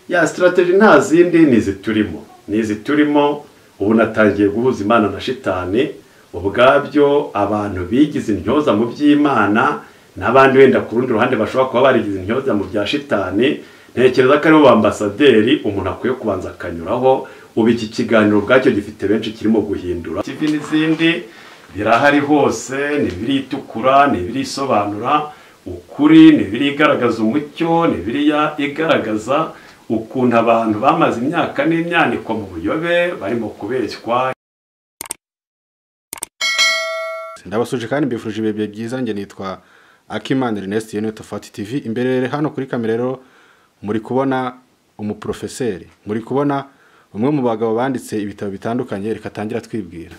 ya sitarateji nta zindi ni izi turimo ni izi turimo ubu natangiye guhuza imana na shitani ubwabyo abantu bigize intyoza mu by'imana n'abandi wenda ku rundi ruhande bashobora kuba barigize intyoza mu bya shitani ntekereza ko aribo bambasaderi umuntu akwiye kubanza akanyuraho ubu iki kiganiro ubwacyo gifite benshi kirimo guhindura TV n'izindi birahari hose ni ibiritukura ni ibirisobanura ukuri ni ibirigaragaza umucyo ni ibiriya igaragaza ukuntu abantu bamaze imyaka n'imyaniko mu buyobe barimo kubeshywa ndabasuje kandi mbifurije ibihe bihe byiza njye nitwa akimana ernest yoni tofati tv imbere rero hano kuri kamera rero muri kubona umuprofeseri muri kubona umwe mu bagabo banditse ibitabo bitandukanye reka atangira twibwira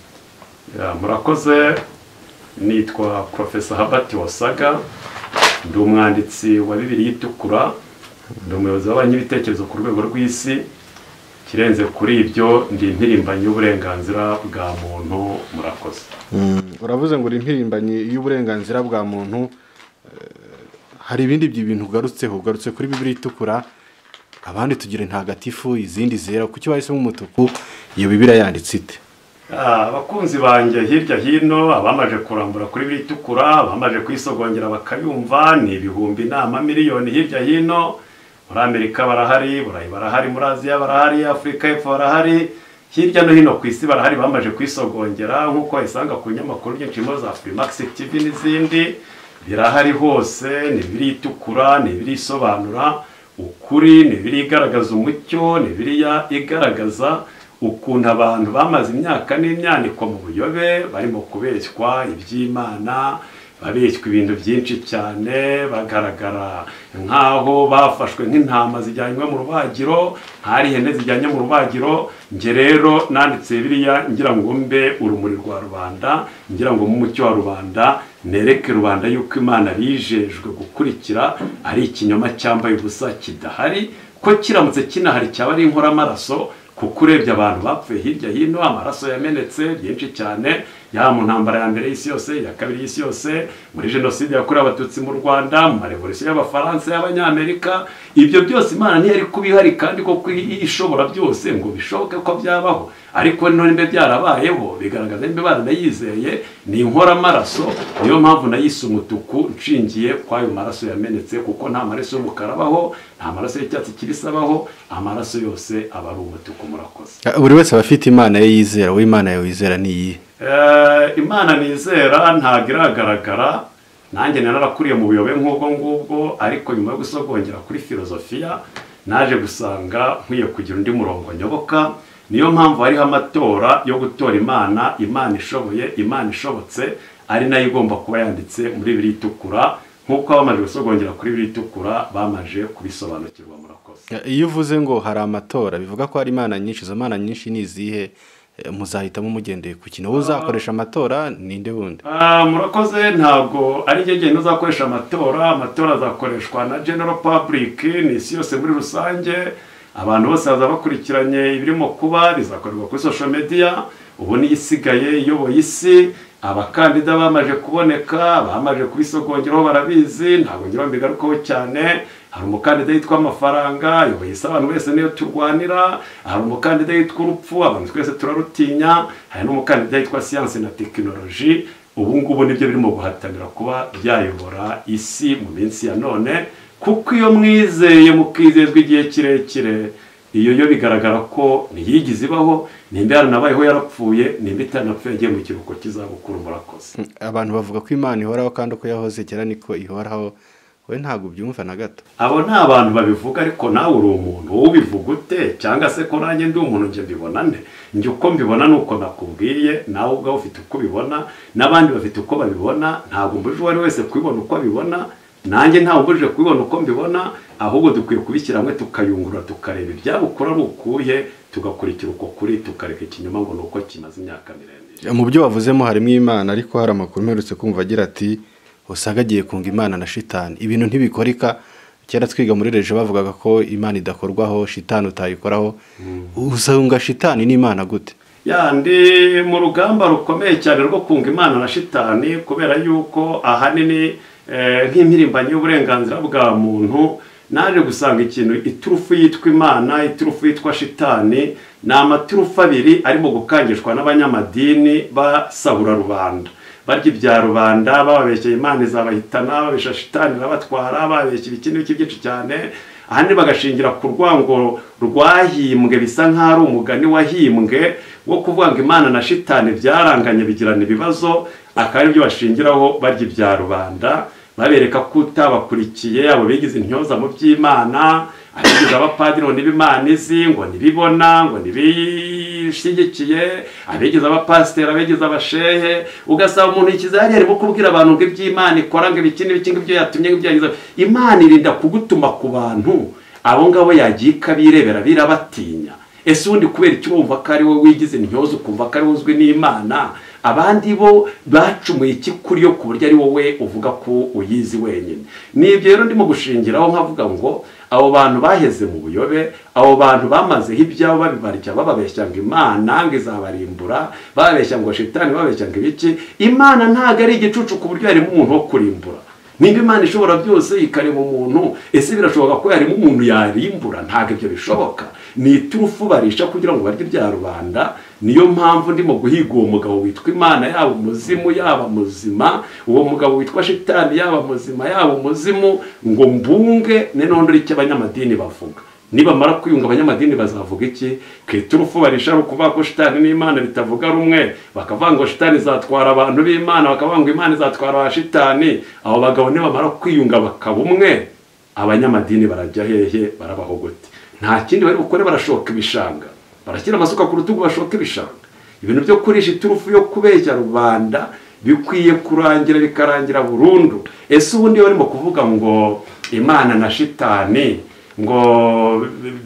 Ya, murakoze nitwa profesa habati wasaga ndi umwanditsi wa bibiri itukura ndi umuyobozi w'abanyibitekerezo ku rwego rw'isi kirenze kuri ibyo ndi impirimbanyi y'uburenganzira bwa muntu murakoze uravuze ngo uri impirimbanyi y'uburenganzira bwa muntu eh, hari ibindi bintu ugarutseho ugarutse kuri bibiri itukura abandi tugira intagatifu izindi zera kuki bahisemo umutuku iyo bibiri yanditse ite Ah, abakunzi banjye hirya hino abamaje kurambura kuri biritukura abamaje kwisogongera bakayumva ni ibihumbi n'amamiliyoni hirya hino muri amerika barahari burayi barahari muri aziya barahari afurika y'epfo barahari hirya no hino ku isi barahari bamaje kwisogongera nk'uko wasanga ku binyamakuru byinshi muri za furimax tv n'izindi birahari hose ni ibiritukura ni ibirisobanura ukuri ni ibirigaragaza umucyo ni ibiriya igaragaza ukuntu abantu bamaze imyaka n'imyaniko mu buyobe barimo kubeshywa iby'imana babeshywa ibintu byinshi cyane bagaragara nk'aho bafashwe nk'intama zijyanywe mu rubagiro hari ihene zijyanye mu rubagiro nge rero nanditse biriya ngira ngo mbe urumuri rwa rubanda ngira ngo mu mucyo wa rubanda nereke rubanda yuko imana bijejwe gukurikira ari ikinyoma cyambaye ubusa kidahari ko kiramutse kinahari cyaba ari inkoramaraso kuko urebye abantu bapfuye hirya hino amaraso yamenetse byinshi cyane yaba mu ntambara ya mbere y'isi yose iya kabiri y'isi yose muri jenoside yakorewe abatutsi mu rwanda mu marevolisiyo y'abafaransa y'abanyamerika ibyo byose imana niyo iri kubihari kandi koko ishobora byose ngo bishoboke ko byabaho ariko none mbe byarabayeho bigaragaza nimba baranayizeye ni inkoramaraso niyo mpamvu nayise umutuku nshingiye ko ayo maraso yamenetse kuko nta maraso y'umukara abaho nta maraso y'icyatsi kibisi abaho amaraso yose aba ari umutuku murakoze Ah, buri wese aba afite imana ye yizera wowe imana yawe wizera ni iyihe Eh, imana nizera ntabwo iragaragara nanjye narakuriye mu buyobe nk'ubwo ngubwo ariko nyuma yo gusogongera kuri filozofiya naje gusanga nkwiye kugira undi murongo nyoboka niyo mpamvu hariho amatora yo gutora imana imana ishoboye imana ishobotse ari nayo igomba kuba yanditse muri biri itukura nk'uko abamaze gusogongera kuri biri itukura bamaje kubisobanukirwa murakoze Ah, iyo uvuze ngo hari amatora bivuga ko hari imana nyinshi izo mana nyinshi ni izihe Eh, muzahitamo mugendeye ku kintu wowe uzakoresha amatora ninde wundi Ah, murakoze ntabwo ari njye ngenda uzakoresha amatora amatora azakoreshwa na general public ni isi yose muri rusange abantu bose baza bakurikiranye ibirimo kuba bizakorerwa kuri social media ubu niyo isigaye iyoboye isi abakandida bamaje kuboneka bamaje kubisogongeraho barabizi ntabwo ngira ngo mbigarukeho cyane hari umukandida yitwa amafaranga yoboye isi abantu wese niyo turwanira hari umukandida yitwa urupfu abantu twese turarutinya hari n'umukandida yitwa siyanse na tekinoloji ubu ngubu nibyo birimo guhatanira kuba byayobora isi mu minsi ya none kuko iyo mwizeye mukizezwa igihe kirekire iyo yo bigaragara ko ntiyigize ibaho nimba yaranabayeho yarapfuye nimba itanapfuye agiye mu kiruhuko kizabukuru murakoze Mm, abantu bavuga ko imana ihoraho kandi uko yahoze kera niko ihoraho we ntabwo ubyumva na gato abo ni abantu babivuga ariko nawe uri umuntu wowe ubivuga ute cyangwa se ko nanjye ndi umuntu njye mbibona nde njye uko mbibona ni uko nakubwiye nawe ubwawe ufite uko ubibona n'abandi bafite uko babibona ntabwo mbujije uwo ari wese kubibona uko abibona nanjye ntawe umbujije kubibona uko mbibona ahubwo dukwiye kubishyira hamwe tukayungurura tukareba ibyabukura ari ukuye tugakurikira uko kuri tukareka ikinyoma ngo ni uko kimaze imyaka miremire mu byo wavuzemo harimo imana ariko hari amakuru mperutse kumva agira ati usanga agiye kunga imana na shitani ibintu ntibikoreka kera twiga muri reje bavugaga ko imana idakorwaho shitani utayikoraho usanga shitani n'imana gute yandi mu rugamba rukomeye cyane rwo kunga imana na shitani kubera yuko ahanini nk'impirimbanyi y'uburenganzira bwa muntu naje gusanga ikintu iturufu yitwa imana iturufu yitwa shitani ni amaturufu abiri arimo gukangishwa n'abanyamadini basahura rubanda barya ibya rubanda bababeshyeye imana izabahitana babesha shitani irabatwara babeshyira iki n'iki byinshi cyane ahandi bagashingira ku rwango rwahimbwe bisa nk'aho ari umugani wahimbwe wo kuvuga ngo imana na shitani byaranganye bigirana ibibazo akaba aribyo bashingiraho barya ibya rubanda babereka ko utabakurikiye abo bigize intyoza mu by'imana abigize abapadiri ngo n'ibimana izi ngo ntibibona ngo ntibishyigikiye abigize abapasiteri abigize abashehe ugasaba umuntu ikiza hariya arimo kubwira abantu ngo iby'imana ikora ngo ibiki n'ibiki ngibyo yatumye ngibyo yagize imana irinda kugutuma ku bantu abo ngabo yagiye ikabirebera birabatinya ese ubundi kubera icyo wumva ko ari wowe wigize intyoza ukumva ko ari uzwi n'imana abandi bo bacumuye iki kuri yo ku buryo ari wowe uvuga ko uyizi wenyine ni ibyo rero ndimo gushingiraho nkavuga ngo abo bantu baheze mu buyobe abo bantu bamazeho ibyabo babibarya bababeshya ngo imana ngo izabarimbura bababeshya ngo shitani bababeshya ngo ibiki imana ntabwo ari igicucu ku buryo harimo umuntu wo kurimbura nimba imana ishobora byose ikareba umuntu ese birashoboka ko yarimo umuntu yarimbura ntabwo ibyo bishoboka ni iturufu barisha kugira ngo barye ibya rubanda niyo mpamvu ndimo guhiga uwo mugabo witwa imana yaba umuzimu yaba muzima uwo mugabo witwa shitani yaba muzima yaba umuzimu ngo mbunge noneho ndore icyo abanyamadini bavuga nibamara kwiyunga abanyamadini bazavuga iki ku iturufu barisha ari ukuvuga ko shitani n'imana bitavuga rumwe bakavuga ngo shitani izatwara abantu b'imana bakavuga ngo imana izatwara ba shitani abo bagabo nibamara kwiyunga bakaba umwe abanyamadini barajya hehe barabaho gute nta kindi bari bukore barashoka ibishanga barashyira amasuka ku rutugu bashoka ibishanga ibintu byo kurisha iturufu yo kubeshya rubanda bikwiye kurangira bikarangira burundu ese ubundi barimo kuvuga ngo imana na shitani ngo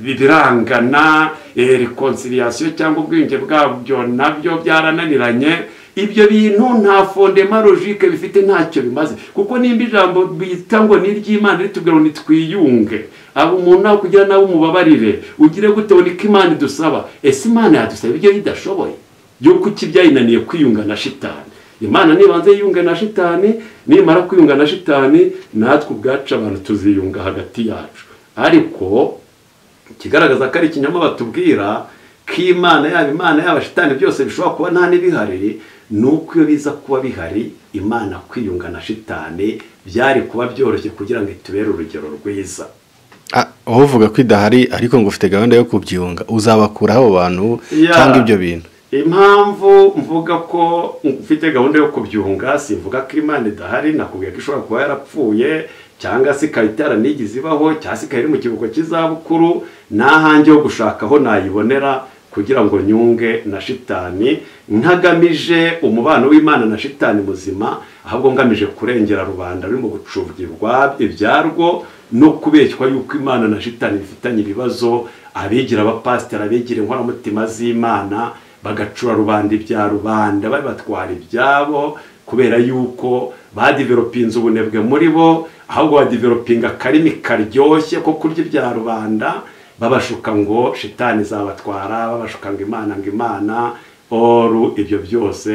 birangana rekonsiriyasiyo cyangwa ubwiyunge bwabyo nabyo byarananiranye ibyo bintu nta fondema logike bifite ntacyo bimaze kuko nimba ijambo bita ngo ni iry'imana ritubwira ngo nitwiyunge abo umuntu nawe kugira nawe umubabarire ugire gute niko imana idusaba ese imana yadusaba ibyo idashoboye yuko iki byayinaniye kwiyunga na shitani imana nibanze yiyunga na shitani nimara kwiyunga na shitani natwe ubwacu abantu tuziyunga hagati yacu ariko ikigaragaza ko ari ikinyoma batubwira ko imana yaba imana yaba shitani byose bishobora kuba nta n'ibihari ni uko iyo biza kuba bihari imana kwiyunga na shitani byari kuba byoroshye kugira ngo itubere urugero rwiza aho uvuga ko idahari ariko ngo ufite gahunda yo kubyunga uzabakura abo bantu cyangwa ibyo bintu impamvu mvuga ko mfite gahunda yo kubyunga simvuga ko imana idahari nakubwiye ko ishobora kuba yarapfuye cyangwa se ikaba itaranigeze ibaho cyangwa se ikaba iri mu kiruhuko cy'izabukuru n'ahange ho gushaka aho nayibonera kugira ngo nyunge na shitani ntagamije umubano w'imana na shitani muzima ahubwo ngamije kurengera rubanda rurimo gucubwirwa ibyarwo no kubeshywa yuko imana na shitani bifitanye ibibazo abigira abapasiteri abigira inkoramutima z'imana bagacura rubanda ibya rubanda babatwara ibyabo kubera yuko badiveropinze ubunebwe muri bo ahubwo badiveropinga akarimi karyoshye ko kurya ibya rubanda babashuka ngo shitani zabatwara babashuka ngo imana ngo imana oru ibyo byose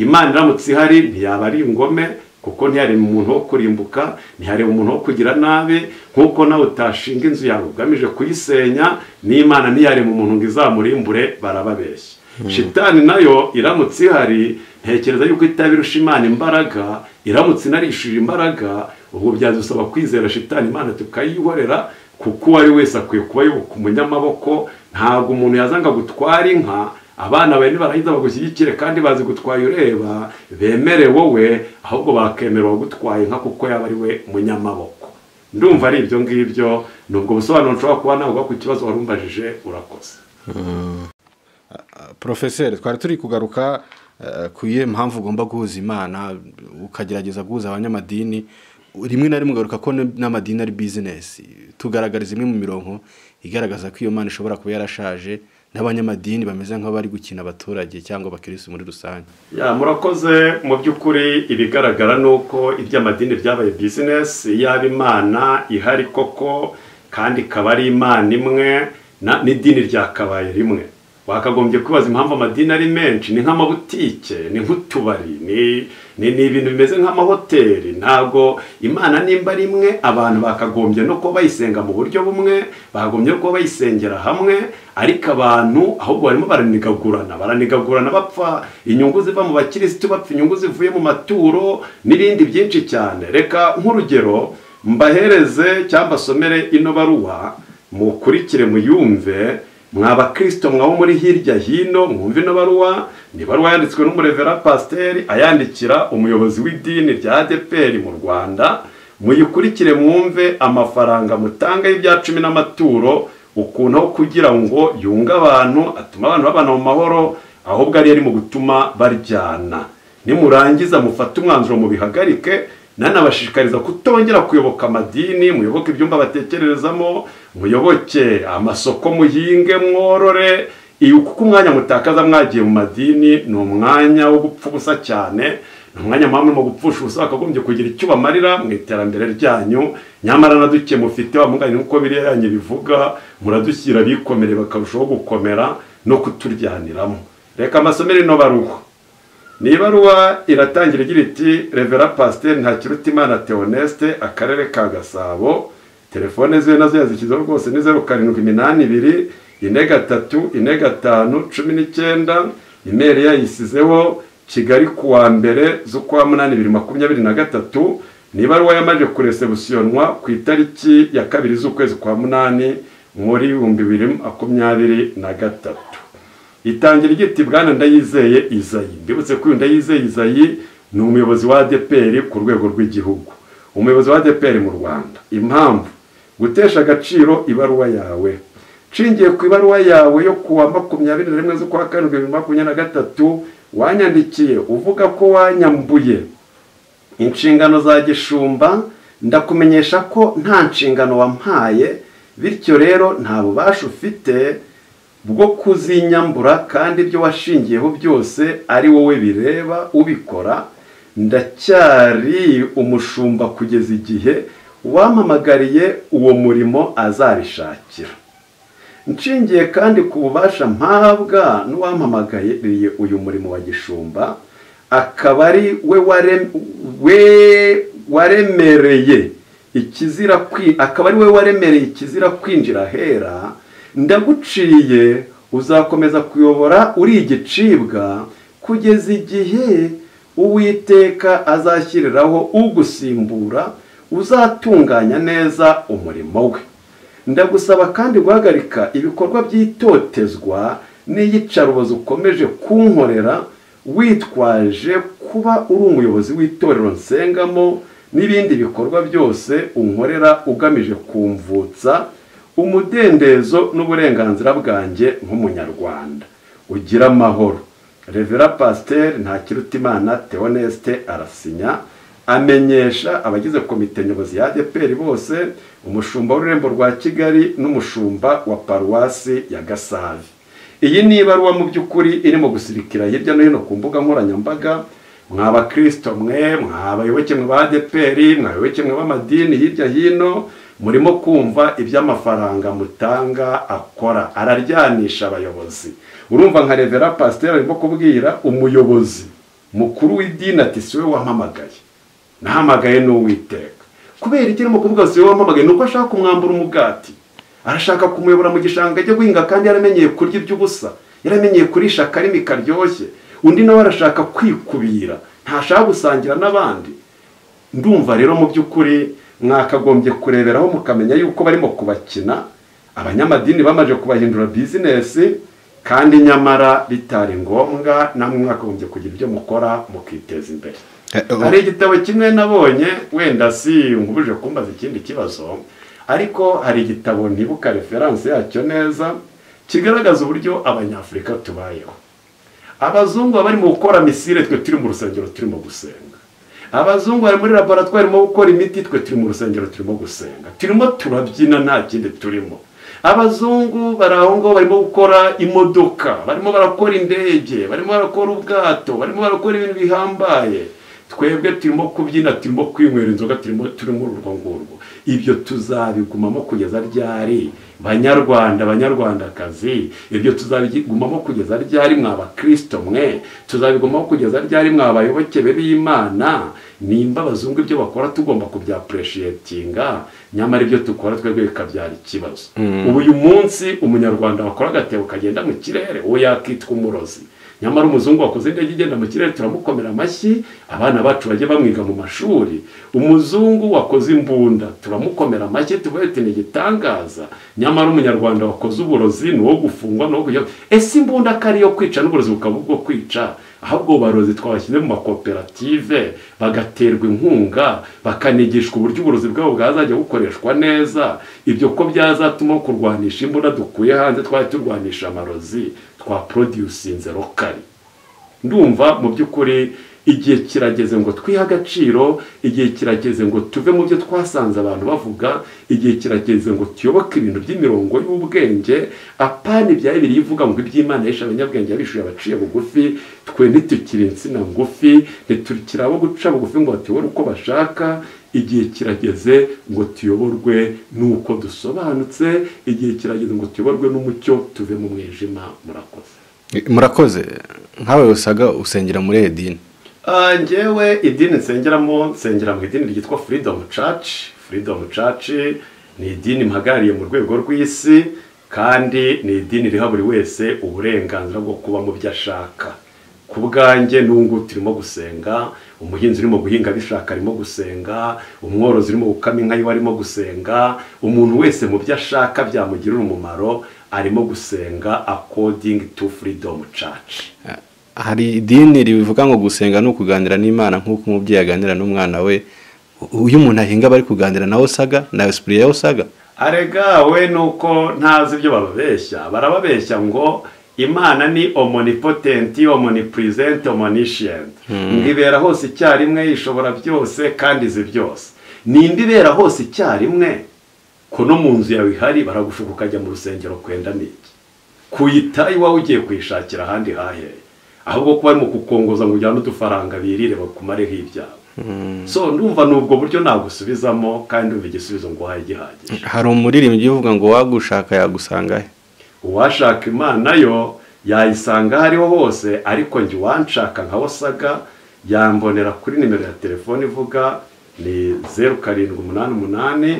imana iramutse ihari ntiyaba ari ingome kuko ntiyareba umuntu wo kurimbuka ntiyareba umuntu wo kugira nabi nk'uko nawe utashinga inzu yawe ugamije kuyisenya n'imana ntiyareba umuntu ngo izamurimbure barababeshya shitani nayo iramutse ihari ntekereza yuko itabirusha imana imbaraga iramutse inarishije imbaraga ubwo byadusaba kwizera shitani imana tukayihorera kuko uwo ari wese akwiye kuba yubuka umunyamaboko ntabwo umuntu yazanga gutwara inka abana bawe nibarangiza bagushyigikire kandi bazi gutwara ureba bemere wowe ahubwo bakemerwa gutwara inka kuko yaba ari we munyamaboko ndumva ari ibyo ngibyo ni ubwo busobanuro nshobora kuba ntabwo ku kibazo wari umbajije urakoze porofeseri twari turi kugaruka ku iyo mpamvu ugomba guhuza imana ukagerageza guhuza abanyamadini rimwe na rimwe ugaruka ko n'amadini ari bizinesi tugaragariza imwe mu mirongo igaragaza ko iyo mana ishobora kuba yarashaje n'abanyamadini bameze nk'abari gukina abaturage cyangwa abakirisi muri rusange murakoze mu by'ukuri ibigaragara ni uko iby'amadini byabaye bizinesi yaba imana ihari koko kandi ikaba ari imana imwe n'idini ryakabaye rimwe wakagombye kwibaza impamvu amadini ari menshi ni nk'amabutike ni nk'utubari ni ni ni ibintu bimeze nk'amahoteli ntabwo imana nimba ari imwe abantu bakagombye no kuba bayisenga mu buryo bumwe bagombye no kuba bayisengera hamwe ariko abantu ahubwo barimo baranigagurana baranigagurana bapfa inyungu ziva mu bakirisitu bapfa inyungu zivuye mu maturo n'ibindi byinshi cyane reka nk'urugero mbahereze cyangwa basomere ino baruwa mukurikire muyumve mwa bakirisito mwabo muri hirya hino mwumve ino baruwa ni baruwa yanditswe n'umurevera pasiteri ayandikira umuyobozi w'idini rya adeperi mu rwanda muyikurikire mwumve amafaranga mutanga y'ibya cumi n'amaturo ukuntu aho kugira ngo yunge abantu atuma abantu babana mu mahoro ahubwo ariyo ari mu gutuma baryana nimurangiza mufate umwanzuro mubihagarike nanabashishikariza kutongera kuyoboka amadini muyoboke ibyumba batekererezamo muyoboke amasoko muhinge mworore kuko umwanya mutakaza mwagiye mu madini ni umwanya wo gupfa ubusa cyane ni umwanya mpamvu mu gupfusha ubusa bakagombye kugira icyo bamarira mu iterambere ryanyu nyamara na duke mufite bamuganye nk'uko biriya yanyu bivuga muradushyira abikomere bakarushaho gukomera no kuturyaniramo reka amasomero ino baruha ni ibaruwa iratangira igira iti revera pasiteri ntakirutimana teoneste akarere ka gasabo telefone ziwe nazo yazishyizeho rwose ni zeru karindwi iminani ibiri ine gatatu ine gatanu cumi n'icyenda imeri yayisizeho kigali ku wa mbere z'ukwa munani bibiri makumyabiri na gatatu ni ibaruwa yamaze kuresebusionwa ku itariki ya kabiri z'ukwezi kwa munani muri ibihumbi bibiri makumyabiri na gatatu itangira igiti bwana ndayizeye izayi mbibutse ko uyu ndayizeye izayi ni umuyobozi wa adeperi ku rwego rw'igihugu umuyobozi wa adeperi mu rwanda impamvu gutesha agaciro ibaruwa yawe nshingiye ku ibaruwa yawe yo kuwa makumyabiri na rimwe z'ukwa karindwi bibiri makumyabiri na gatatu wanyandikiye uvuga ko wanyambuye inshingano za gishumba ndakumenyesha ko nta nshingano wampaye bityo rero nta bubasha ufite bwo kuzinyambura kandi ibyo washingiyeho byose ari wowe bireba ubikora ndacyari umushumba kugeza igihe uwampamagariye uwo murimo azabishakira nshingiye kandi ku bubasha mpabwa n'uwampamagariye uyu murimo wa gishumba akaba ari we waremereye ikizira akaba ari we waremereye ikizira kwinjira ahera ndaguciye uzakomeza kuyobora uri igicibwa kugeza igihe uwiteka azashyiriraho ugusimbura uzatunganya neza umurimo we ndagusaba kandi guhagarika ibikorwa by'itotezwa n'iyicarubozo ukomeje kunkorera witwaje kuba uri umuyobozi w'itorero nsengamo n'ibindi bikorwa byose unkorera ugamije kumvutsa umudendezo n'uburenganzira bwanjye nk'umunyarwanda ugira amahoro revera pasiteri ntakirutimana teonesite arasinya amenyesha abagize komite nyobozi ya adeperi bose umushumba w'ururembo rwa kigali n'umushumba wa paruwasi ya gasavi iyi ni ibaruwa mu by'ukuri irimo gusirikira hirya no hino ku mbuga nkoranyambaga mwa bakirisito mwe mwa bayoboke mwe ba adeperi mwa bayoboke mwe b'amadini hirya hino murimo kumva ibyo amafaranga mutanga akora araryanisha abayobozi urumva nka revera pasiteri arimo kubwira umuyobozi mukuru w'idini ati siwe wampamagaye nahamagaye n'uwiteka kubera icyo arimo kuvuga siwe wampamagaye ni uko ashaka kumwambura umugati arashaka kumuyobora mu gishanga ajya guhinga kandi yaramenyeye kurya iby'ubusa yaramenyeye kurisha akarimi karyoshye undi nawe arashaka kwikubira ntashaka gusangira n'abandi ndumva rero mu by'ukuri mwakagombye kureberaho mukamenya yuko barimo kubakina abanyamadini bamaze kubahindura bizinesi kandi nyamara bitari ngombwa namwe mwakagombye kugira ibyo mukora mukiteza imbere hari igitabo kimwe nabonye wenda si nkubuje kumbaza ikindi kibazo ariko hari igitabo ntibuka referanse yacyo neza kigaragaza uburyo abanyafurika tubayeho abazungu baba barimo gukora misire twe turi mu rusengero turimo gusenga abazungu bari muri laboratwari mu gukora imiti twe turi mu rusengero turimo gusenga turimo turabyina nta kindi turimo abazungu bari aho ngaho barimo gukora imodoka barimo barakora indege barimo barakora ubwato barimo barakora ibintu bihambaye twebwe turimo kubyina turimo kwinywera inzoga turimo turimo urwo ngurwo ibyo tuzabigumamo kugeza ryari banyarwanda banyarwandakazi ibyo tuzabigumamo kugeza ryari mw'abakirisito mwe tuzabigumamo kugeza ryari mw'abayoboke be b'imana nimba abazungu ibyo bakora tugomba kubyapureshiyetininga nyamara ibyo dukora twebwe bikabyara ikibazo ubu uyu munsi umunyarwanda wakora agatebo kagenda mu kirere uwo yakitwa umurozi nyamara umuzungu wakoze indege igenda mu kirere turamukomera amashyi abana bacu bajye bamwiga mu mashuri umuzungu wakoze imbunda turamukomera amashyi tubete ni igitangaza nyamara umunyarwanda wakoze uburozi ni uwo gufungwa ni uwo kujya ese imbunda ko ariyo kwica n'uburozi bukaba ubwo kwica ahubwo barozi twabashyize mu makoperative bagaterwa inkunga bakanigishwa uburyo uburozi bwabo bwazajya bukoreshwa neza ibyo ko byazatuma kurwanisha imbunda dukuye hanze twajya turwanisha amarozi twaprodusinze rokari ndumva mu by'ukuri igihe kirageze ngo twihe agaciro igihe kirageze ngo tuve mu byo twasanze abantu bavuga igihe kirageze ngo tuyoboke ibintu by'imirongo y'ubwenge apana ibya bibiri ivuga ngo iby'imana yishe abanyabwenge yabishuye abaciye bugufi twe ntitukire insina ngufi ntitukire abo guca bugufi ngo batuyobore uko bashaka igihe kirageze ngo tuyoborwe n'uko dusobanutse igihe kirageze ngo tuyoborwe n'umucyo tuve mu mwijima murakoze murakoze nkawe usaga usengera muri edini ngewe idini nsengeramo nsengera mu idini ryitwa furidomu caci furidomu caci ni idini mpagarariye mu rwego rw'isi kandi ni idini riha buri wese uburenganzira bwo kuba mu byo ashaka ku bwanjye n'ubu turimo gusenga umuhinzi urimo guhinga abishaka arimo gusenga umworozi urimo gukama inka yiwe arimo gusenga umuntu wese mu byo ashaka byamugirira umumaro arimo gusenga akodingi tu furidomu caci hari idini rivuga ngo gusenga ni ukuganira n'imana nk'uko umubyeyi aganira n'umwana we uyu muntu ahinga bari kuganira nawe usaga nawe sipuriye yawe usaga arega we nuko ntazi ibyo bababeshya barababeshya ngo imana ni omonipotenti omonipurizenti omonishiyenti ngo ibera hose icyarimwe ishobora byose kandi izi byose ninde ibera hose icyarimwe ko no mu nzu yawe ihari baragushuka ukajya mu rusengero kwenda n'iki kuyita iwawe ugiye kuyishakira ahandi haheye ahubwo kuba arimo kukongoza ngo ujyane udufaranga birire bakumareho ibyawe so ndumva ni ubwo buryo nagusubizamo kandi ndumva igisubizo ngo uhaye gihagije hari umuririmbyi uvuga ngo wagushaka yagusanga he uwashaka imana yo yayisanga aho ariho hose ariko njye uwanshaka nka wasaga yambonera kuri nimero ya telefone ivuga ni zeru karindwi umunani umunani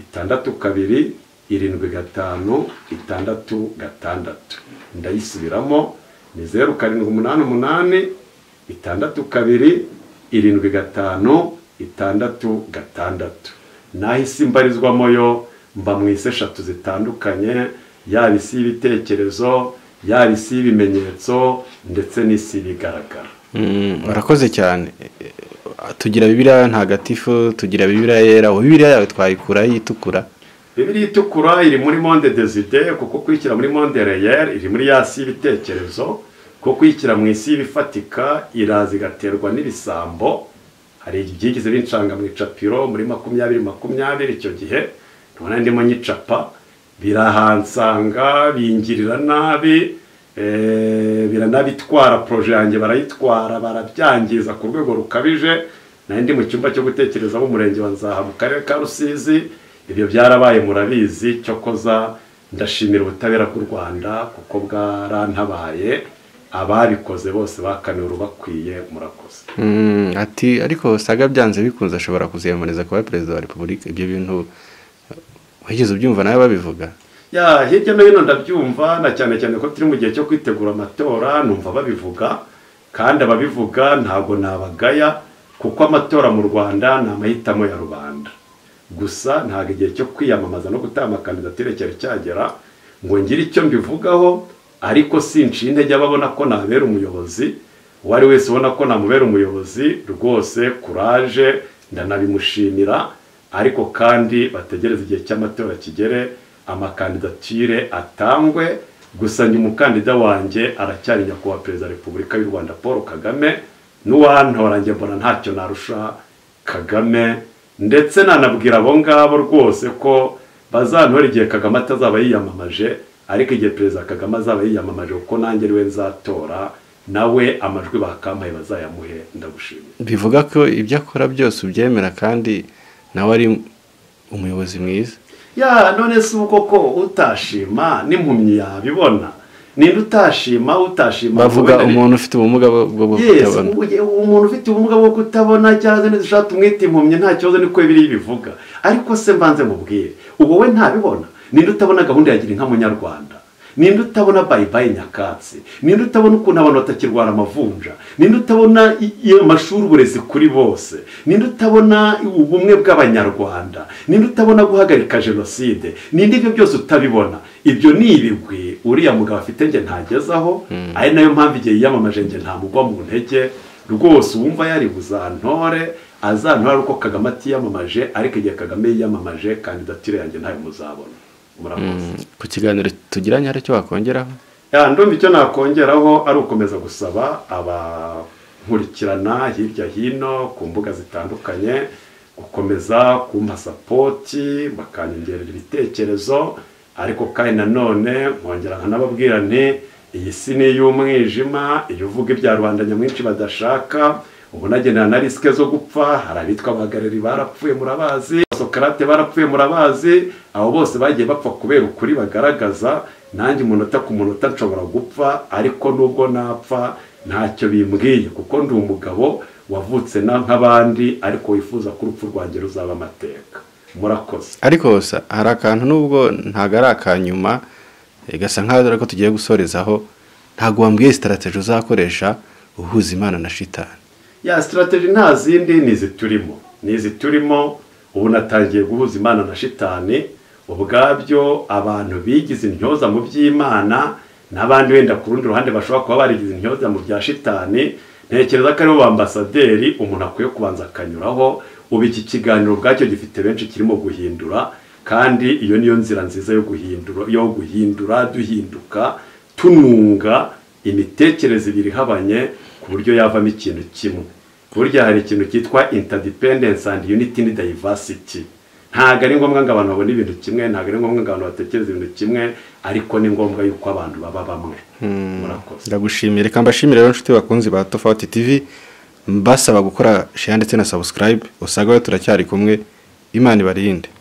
itandatu kabiri irindwi gatanu itandatu gatandatu ndayisubiramo ni zeru karindwi umunani umunani itandatu kabiri irindwi gatanu itandatu gatandatu naho isi mbarizwamo yo mba mu isi eshatu zitandukanye yaba isi y'ibitekerezo yaba isi y'ibimenyetso ndetse n'isi ibigaragara murakoze cyane tugira bibiriya ntagatifu tugira bibiriya yera ubu bibiriya yawe twayikura yitukura bibiri itukura iri muri monde deside kuko kuyikira muri monde reyeri iri muri yasi y'ibitekerezo kuko kuyikira mu isi y'ibifatika iraza igaterwa n'ibisambo hari ibyigize bincanga mu icapiro muri makumyabiri makumyabiri icyo gihe tubona ndimo nyicapa birahansanga bingirira nabi biranabitwara poroje yanjye barayitwara barabyangiza ku rwego rukabije nari ndi mu cyumba cyo gutekereza umurenge wa nzaha mu karere ka rusizi ibyo byarabaye murabizi cyokoza ndashimira ubutabera bw'u rwanda kuko bwarantabaye ababikoze bose bakaniwe urubakwiye murakoze ati ariko saga byanze bikunze ashobora kuziyamamariza kuba perezida wa repubulika ibyo bintu wigeze ubyumva nawe babivuga ya hirya no hino ndabyumva na cyane cyane ko turi mu gihe cyo kwitegura amatora numva babivuga kandi ababivuga ntabwo nabagaya kuko amatora mu rwanda ni amahitamo ya rubanda gusa ntabwo igihe cyo kwiyamamaza no gutanga kandidatire cyari cyagera ngo ngire icyo mbivugaho ariko sinciye intege ababona ko nabera umuyobozi uwo ari wese ubona ko namubera umuyobozi rwose kuraje ndanabimushimira ariko kandi bategereze igihe cy'amatora kigere amakandidatire atangwe gusa njye umukandida wanjye aracyari nyakubahwa perezida wa repubulika y'u rwanda paul kagame n'uwantora njye mbona ntacyo narusha kagame ndetse nanabwira abo ngabo rwose ko bazantora igihe kagame atazaba yiyamamaje ariko igihe perezida kagame azaba yiyamamaje kuko nanjye ariwe nzatora nawe amajwi bakampaye bazayamuhe ndagushimiye bivuga ko ibyo akora byose ubyemera kandi nawe ari umuyobozi mwiza ya none si uko ko utashima n'impumyi yabibona ninde utashima utashima bavuga umuntu ufite ubumuga bwo Yes, kutabona ubu- umuntu ufite ubumuga bwo kutabona cyangwa se dushaka tumwita impumyi nta kibazo niko biri bivuga ariko se mbanze mubwire ubu wowe ntabibona ninde utabona gahunda ya gira inka munyarwanda ninde utabona bayibaye nyakatsi ninde utabona ukuntu abantu batakirwara amavunja ninde utabona i- i- amashuri uburezi kuri bose ninde utabona ubumwe bw'abanyarwanda ninde utabona guhagarika jenoside ninde ibyo byose utabibona ibyo ni ibigwi uriya mugabo afite nge ntagezaho ari nayo mpamvu igihe yiyamamaje nge ntamugwa mu ntege rwose uwumva yari buzantore azantore ari uko kagame atiyamamaje ariko igihe kagame yiyamamaje kandidatire yanjye ntayo muzabona murakoze ku kiganiro tugiranye hari icyo wakongeraho ya ndumva icyo nakongeraho ari ukomeza gusaba abankurikirana hirya hino ku mbuga zitandukanye gukomeza kumpa sapoti bakanyongerera ibitekerezo ariko kandi nanone nkongera nkanababwira nti iyi si ni iy'umwijima iyo uvuga ibya rubanda nyamwinshi badashaka ubu nagendana na risike zo gupfa hari abitwa abahagarari barapfuye murabazi sokarate barapfuye murabazi abo bose bagiye bapfa kubera ukuri bagaragaza nanjye umunota ku munota nshobora gupfa ariko nubwo napfa ntacyo bimbwiye kuko ndi umugabo wavutse na nk'abandi ariko wifuza ko urupfu rwanjye ruzaba amateka murakoze ariko sa- hari akantu nubwo ntabwo ari akanyuma eh, gasa nkaho dore ko tugiye gusorezaho ntabwo wambwiye sitarategi uzakoresha uhuza imana na shitani ya sitirateji nta zindi ni izi turimo ni izi turimo ubu natangiye guhuza imana na shitani ubwabyo abantu bigize intyoza mu by'imana n'abandi wenda ku rundi ruhande bashobora kuba barigize intyoza mu bya shitani ntekereza ko aribo bambasaderi umuntu akwiye kubanza akanyuraho ubu iki kiganiro ubwacyo gifite benshi kirimo guhindura kandi iyo niyo nzira nziza yo guhindura yo guhindura duhinduka tununga imitekerereze ibiri ihabanye ku buryo yavamo ikintu kimwe burya hari ikintu cyitwa interdependence and unity ni diversity ntabwo ari ngombwa ngo abantu babone ibintu kimwe ntabwo ari ngombwa ngo abantu batekereze ibintu kimwe ariko ni ngombwa yuko abantu baba bamwe murakoze ndagushimira reka mbashimire rero inshuti bakunzi ba tofauti tv mbasaba gukora share ndetse na subscribe usanga we turacyari kumwe imana ibarinde